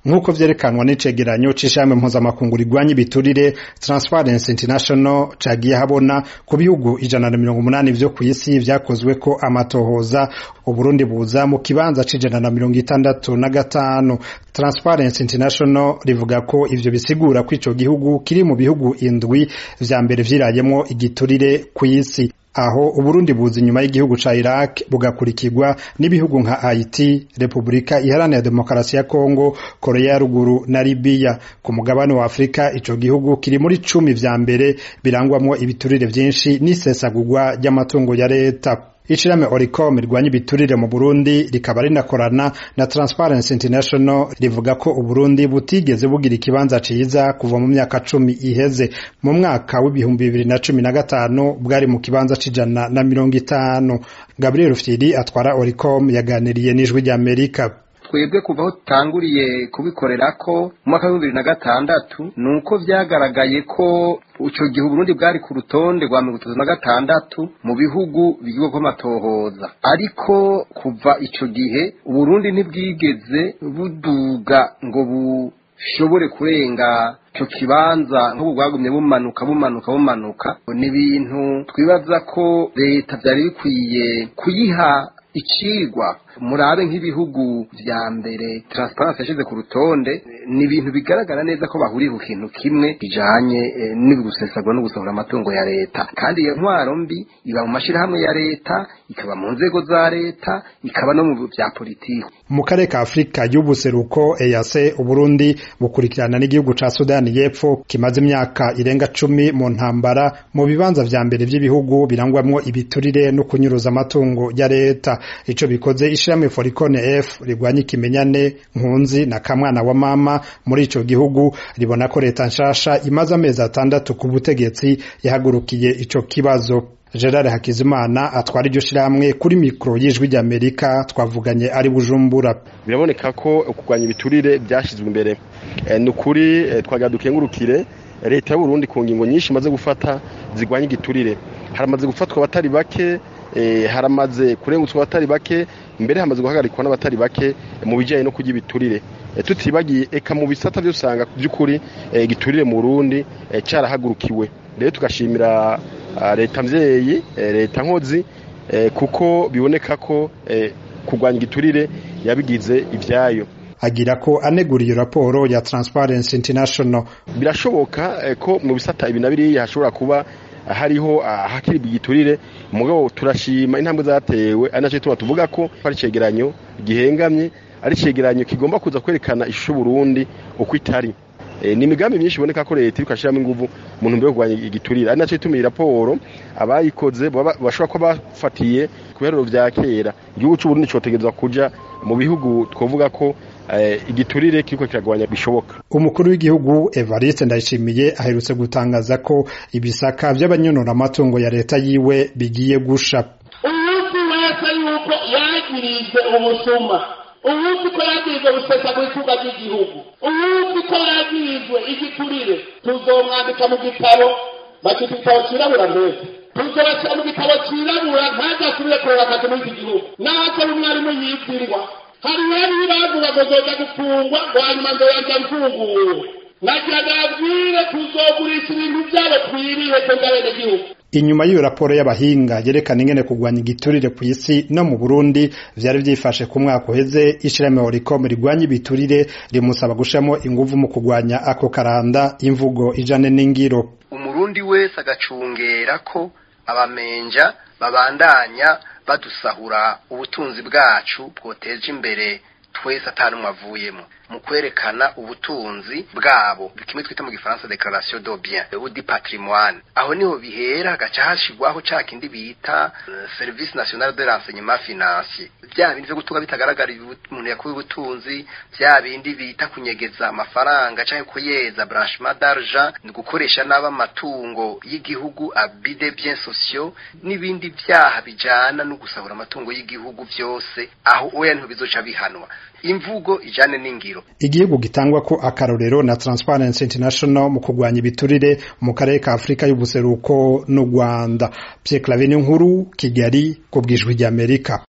nk'uko vyerekanwa n'icegeranyo c'ishirahamwe mpuzamakungu rigwanya ibiturire Transparency International cagiye habona ku bihugu ijana na mirongo umunani vyo kw'isi vyakozweko amatohoza Uburundi buza mu kibanza c'ijana na mirongo itandatu na gatanu Transparency International rivuga ko ivyo bisigura ko ico gihugu kiri mu bihugu indwi vya mbere vyirayemwo igiturire kw'isi aho Uburundi buza inyuma y'igihugu ca Iraq bugakurikirwa n'ibihugu nka Haiti, Republika Iharanira Demokarasi ya Kongo, Korea ya Ruguru na Libya. Ku mugabane wa Afrika ico gihugu kiri muri cumi vya mbere birangwamwo ibiturire vyinshi n'isesagurwa ry'amatungo ya leta. Ishirahamwe Oricom rirwanya ibiturire mu Burundi rikaba rinakorana na Transparency International rivuga ko Uburundi butigeze bugira ikibanza ciza kuva mu myaka cumi iheze. Mu mwaka w'ibihumbi bibiri na cumi na gatanu bwari mu kibanza c'ijana na mirongo itanu. Gabriel Rufyiri atwara Oricom yaganiriye n'ijwi ry'Amerika. twebwe kuva aho tutanguriye kubikorera ko mu mwaka w'ibihumbi bibiri na gatandatu ni uko vyagaragaye ko ico gihe uburundi bwari ku rutonde rwa mirongo itatu na gatandatu mu bihugu bigirwako amatohoza ariko kuva ico gihe uburundi ntibwigeze buduga ngo bushobore kurenga ico kibanza nk'ubu bwagumye bumanuka bumanuka bumanuka ni ibintu twibaza ko leta vyari bikwiye kuyiha icigwa murabe nk'ibihugu vya mbere transparency yashize ku rutonde ni ibintu bigaragara neza ko bahuriye ku kintu kimwe bijanye e, n'ugusesagura no gusohora amatungo ya leta kandi iyo ntwaro mbi iba mu mashirahamwe ya leta ikaba mu nzego za leta ikaba no mu vya politiki mu karere ka Afrika y'ubuseruko EAC Uburundi bukurikirana n'igihugu ca Sudani y'Epfo kimaze imyaka irenga cumi mu ntambara mu bibanza vya mbere vy'ibihugu birangwamwo ibiturire no kunyuruza amatungo ya leta ico bikoze ishirahamwe Foricone F rigwanya ikimenyane nkunzi na kamwana wa mama muri ico gihugu ribona ko leta nshasha imaze amezi atandatu ku butegetsi yahagurukiye ico kibazo Gerard Hakizimana atwara iryo shirahamwe kuri mikro y'ijwi ry'Amerika twavuganye ari Bujumbura biraboneka ko kurwanya ibiturire byashizwe imbere e, ni ukuri e, twagira dukengurukire leta y'u Burundi ku ngingo nyinshi imaze gufata zigwanya igiturire haramaze gufatwa abatari bake e, haramaze kurengutswa abatari bake mbere hamaze guhagarikwa n'abatari bake mu bijyanye no kurya ibiturire e, tutibagiye eka mu bisata byo usanga by'ukuri igiturire e, mu Burundi e, cyarahagurukiwe rero tugashimira leta mvyeyi leta nkozi kuko biboneka ko kurwanya igiturire yabigize ivyayo agira ko anegura iyo raporo ya Transparency International birashoboka ko mu bisata ibi na biriya hashobora kuba hariho hakiri igiturire mugabo turashima intambwe zatewe ari naco tuba tuvuga ko ari cegeranyo gihengamye ari cegeranyo kigomba kuza kwerekana ishusho Burundi uko itari ni imigambi myinshi iboneka ko leta iriko ashiramo inguvu mu ntumbero yo kurwanya igiturire ari naco ituma iyi raporo abayikoze bashobora kuba bafatiye ku biharuro vya kera igihugu c'uburundi cotegerezwa kuja mu bihugu twovuga ko igiturire kiriko kiragabanya bishoboka umukuru w'igihugu Evariste Ndayishimiye aherutse gutangaza ko ibisaka vy'abanyonora amatungo ya leta yiwe bigiye gusha uwuzi wese yuko yagirijwe ubusuma uwuzi ko yagirijwe gusesa mu itunga ry'igihugu uwuzi ko yagirijwe igiturire tuzomwandika mu gitabo bakita igitabo cirabura mbese tuzobashyira mu gitabo cirabura ntajasubire kureba akazi muri iki gihugu naho umwarimu yibwirwa hari bari bavuga ngo zoza gufungwa ngo hanyuma ngo yajya mfunguwe nagira nabwire tuzogurisha ibintu byabo twiriwe twebwe abenegihugu inyuma y'iyo raporo y'abahinga yerekana ingene kurwanya igiturire ku isi no mu Burundi vyari vyifashe ku mwaka uheze ishirahamwe Oricom rigwanya ibiturire rimusaba gushiramo inguvu mu kurwanya ako karanda imvugo ijane n'ingiro umurundi wese agacungera ko abamenja babandanya badusahura ubutunzi bwacu bwoteje imbere twese atanumwe avuyemo mu kwerekana ubutunzi bwabo kimwe twita mu gifaransa declaration de bien ou du patrimoine aho niho bihera hagaca hashigwaho ca kindi bita uh, service national de renseignement financier vya bindi vyo gutunga bitagaragara umuntu yakuye ubutunzi vya bindi bita kunyegeza amafaranga canke kuyeza branchement d'argent ni gukoresha n'aba amatungo y'igihugu abus de biens sociaux n'ibindi vyaha bijana no gusahura amatungo y'igihugu vyose aho oya niho bizoca bihanwa imvugo ijane n'ingiro igihugu gitangwa ko akarorero na Transparency International mu kurwanya ibiturire mu karere ka Afrika y'ubuseruko n'u Rwanda Pierre Claver nkuru Kigali ku bwijwi ry'Amerika